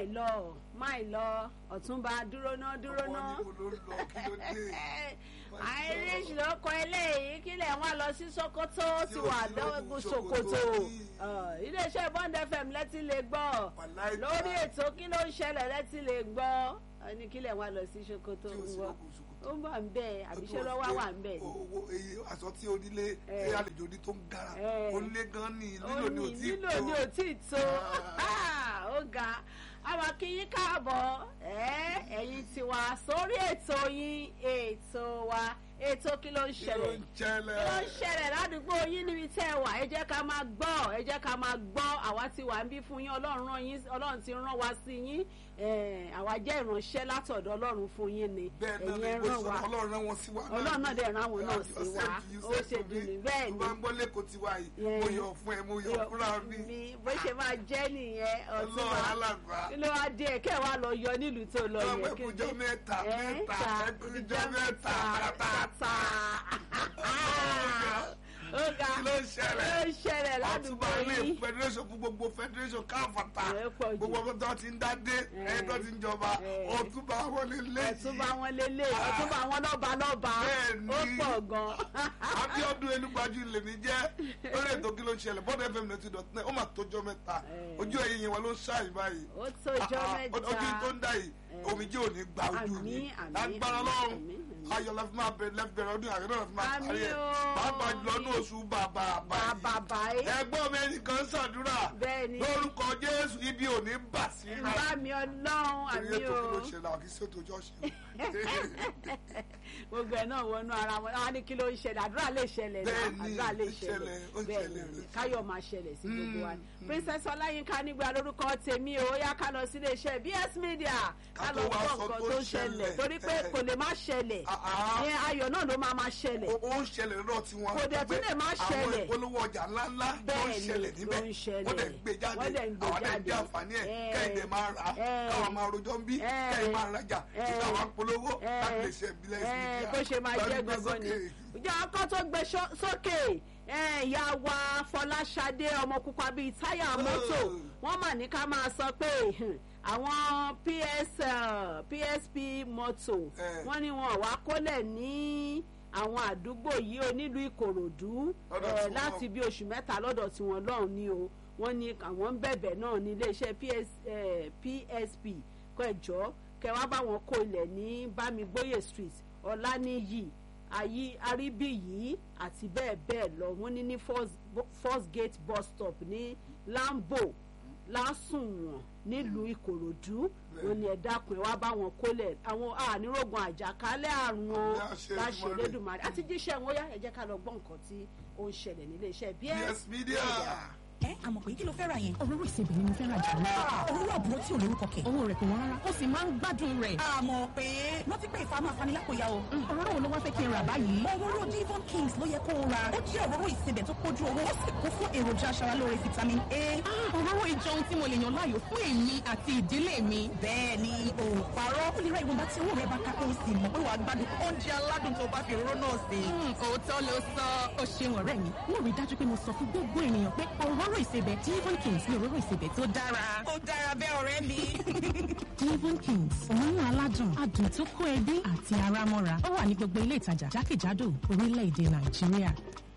máì lọ máì lọ ọ̀túnba dúró ná dúró ná ọmọ níbo ló ń lọ kí ló dé. irish ló kọ eléyìí kílẹ̀ wọn lọ sí sokoto Tí ti ò wà sí lóògùn lọ́gùn Sokoto sokoto ní. Ọ̀, iléeṣẹ́ bond fm lẹ́tí lè gbọ́ Wàláì lórí ta. ètò kí ló ń ṣẹlẹ̀ lẹ́tí lè gbọ́ Ọ ní kílẹ̀ wọn lọ sí sokoto tí ò sí ń wọ lóògùn Sokoto. ó ń bọ̀ ń bẹ̀ àbíṣẹ́ lọ́wọ́ wà ń bẹ̀ ni. owó èyí aṣọ tí onílé Eh. ẹ àlejò ní tó ń gara Eh. onílé gan ni ó lílò ní ní òtí nílò ní òtí tó Ah, ó ga àwọn akínyín káàbọ̀ ẹ́, ẹ̀yin tiwa sórí ètò yín ètò wa ètò kí ló ń kí ló ṣẹlẹ̀ ń ṣẹlẹ̀ kí ló ń ṣẹlẹ̀ ládùúgbò yín níbi tẹ́ ẹ wà ẹ jẹ́ ká máa gbọ́ ẹ jẹ́ ká máa gbọ́ àwa ti wà ń bí fún yín ọlọ́run rán yín ọlọ́run ti rán wa sí yín Eh, àwa jẹ́ ìránṣẹ́ látọ̀dọ̀ ọlọ́run fún yín ni bẹ́ẹ̀ náà ẹ̀yin ni ẹ bó rán ṣe wa sọ ọlọ́run rán wọn sí wa náà ọlọ́run náà dẹ̀ rán àwọn náà Láti sí wa ọ̀sẹ̀ yìí, ó ṣe ọ̀sẹ̀ dùn mi. ní bẹ́ẹ̀ tó ni bá ń gbọ́ lẹ́kọ̀ọ́ tiwa yìí Yeah. mo yọ̀ fún ẹ mo yọ̀ fúnra mi mi bó ṣe máa jẹ́ nìyẹn ọtún ọlọ́run wa alàgbà kí ló wá dé kẹ́ ẹ̀ wá lọ yọ nílùú tó lọ ọmọ yẹn kí ẹkùnjọ ni- mẹ́ta ẹ̀, mẹ́ta ta, ẹkùnjọ mẹ́ta tata tata. ó ga kí ló ń ṣẹlẹ̀ ó ń ṣẹlẹ̀ ládùúgbò àtúbà ilé yìí federation fún gbogbo federation káfàtà Ẹ pọ̀ jù. gbogbo ọmọ tó ti ń dádé Ẹ. ẹ tó ti ń jọba Ẹ. ọtúbà wọlé lẹ́yìn ọ̀túnba wọn lélẹ̀ ọ̀túnba wọn lọ́ba lọ́ba Bẹ́ẹ̀ni. ó pọ̀ gan. abiodun enugbaju lèmi jẹ lórí ètò kí ló ń ṣẹlẹ̀ bọ́dọ̀ fm ninety dot nine ó mà tójọ́ mẹ́ta Ẹ. ojú ẹ̀yìn yẹn wọn ló ń ṣàyìn báyìí ó tójọ́ Ah, ah, mẹ́ta ojú tó ń dà yìí Ẹ. omijé ò ní gba ojú Àmín, ni àmín, lágbára àmín, lọ́rùn àmín, àmín. ayọ̀ lẹ́fí máa bẹ̀rẹ̀ lẹ́fí bẹ̀rẹ̀ ọdún àgbẹ̀ náà lẹ́fí máa Àmín parí ẹ̀ o. pàápàá jùlọ ní oṣù bàbà báyìí bàbá yìí ẹgbọ́n mi ẹnìkan ṣàdúrà Bẹ́ẹ̀ni. lórúkọ jésù ibi ò ní bà sí ra bá mi ọlọ́run àmì èyí ètò kí ló o ṣe là kí sí ètò ìjọsìn gbogbo ẹ̀ náà wọnú ara wọn wọn á ní kí ló ń ṣẹlẹ̀ àdúrà lè ṣẹlẹ̀ náà Bẹ́ẹ̀ni, àdúrà lè ó ṣẹlẹ̀, ó ṣẹlẹ̀ bẹ́ẹ̀ ṣẹlẹ̀, ni ó káyọ̀ máa ṣẹlẹ̀ sí gbogbo wa Mm, mm. princess ọláyínká nígbà lórúkọ tèmi o ó yá ká lọ sílé iṣẹ́ bs media ká Ká lọ tó wá gbọ́ sọ nǹkan tó tó ń ṣẹlẹ̀ ṣẹlẹ̀, torí pé ẹ. kò lè má ṣẹlẹ̀ Ah, ah. ìyẹn ayọ̀ náà ló máa máa ṣẹlẹ̀ ó ó ń ṣẹlẹ̀ lọ́dọ̀ tí wọ́n Kò dẹ̀ tún lè má ṣẹlẹ̀. àwọn ìpolówó ọjà ńláńlá ló ń Bẹ́ẹ̀ni, ṣẹlẹ̀ níbẹ̀ ló ń ṣẹlẹ̀. wọ́n dẹ̀ ń gbé jáde Wọ́n dẹ̀ ń gbé àwọn dẹ̀ ń jáde. jẹ́ àǹfààní ẹ̀ Eh. kẹ́hìndé máa rà á Eh. káwọn máa rojọ́ ń bí Eh. kẹ́hìn máa rajà Eh. kíkà wá polówó Eh. láti lè ṣe ìbílẹ̀ Eh, ìsìnkú bó ṣe máa jẹ́ gangan ni ìjà ọkọ tó gbé ṣó- sókè eh, ìyá wa fọláṣadé ọmọ pupa bíi táyà mọ́tò wọ́n mà ní ká máa sọ pé hmm, àwọn ps eh, psp mọ́tò Eh. wọ́n ní wọn wá kólẹ̀ ní àwọn àdúgbò yìí ó nílùú ìkòròdú Lọ́dọ̀ eh, tiwọn. láti bí oṣù mẹ́ta lọ́dọ̀ tiwọn lọ́hùn ni o wọ́n ní àwọn ń bẹ̀bẹ̀ náà ní iléeṣẹ́ PS, eh, psp kọ́ ẹ̀jọ́ kẹwàá báwọn kó ilẹ̀ ní bámigbóyè street ọ̀lànìyí ayí aríbíyí àti bẹ́ẹ̀ bẹ́ẹ̀ lọ wọ́n ní ní first, first gate bus stop ní lambo lásùnwọ̀n nílùú ìkòròdú wọ́n ní ẹ dákun ẹ wá báwọn kólẹ̀ àwọn ànírógun àjàkálẹ̀ àrùn o Ní àṣẹ láṣẹ Èdùmàrè. Elédùmarè àti jíṣẹ́ wọn yá ẹ jẹ́ ká lọ gbọ́ nǹkan tí ó ń ṣẹlẹ̀ nílé iṣẹ́ bí yes media ẹ àmọ̀ pé kí ló fẹ́ ra yẹn. òróró ìsebẹ̀ ni mo fẹ́ rajà lọ. òróró àbúrò tí ò lórúkọ kẹ̀. owó rẹ̀ kò wọ́n rárá ó sì máa ń gbádùn rẹ̀. àmọ̀ pé rántí pé ìfà máa fani lápòyà o. òróró wo ló wá fẹ́ kí n rà báyìí. òróró divon kings ló yẹ kó o ra. ó jẹ́ òróró ìsebẹ̀ tó kójú owó ó sì kún fún èròjà aṣaralóore vitamin a. Ah, òróró ìjọ ohun tí mo lè yàn láàyò fún èmi àti ìdílé mi. bẹ́ẹ̀ ni o ò parọ́. ó lè ra ìwọ̀nba tí owó rẹ̀ bá ká kó o sì mọ̀ pé wàá gbádùn oúnjẹ aládùn tó bá fi òróró náà sè. Hmm, òótọ́ ló sọ ó ṣeun ọ̀rẹ́ mi mo rí i dájú pé mo sọ fún gbogbo ènìyàn pé òróró ìsebẹ̀ Devon Kings ní òróró ìsebẹ̀ tó dára. ó dára bẹ́ẹ̀ ọ̀rẹ́ mi. Devon Kings òórùn aládùn adùn tó kó ẹbí àti ara mọ́ra ó wà ní gbogbo ilé ìtajà jákèjádò orílẹ̀-èdè Nàìjíríà.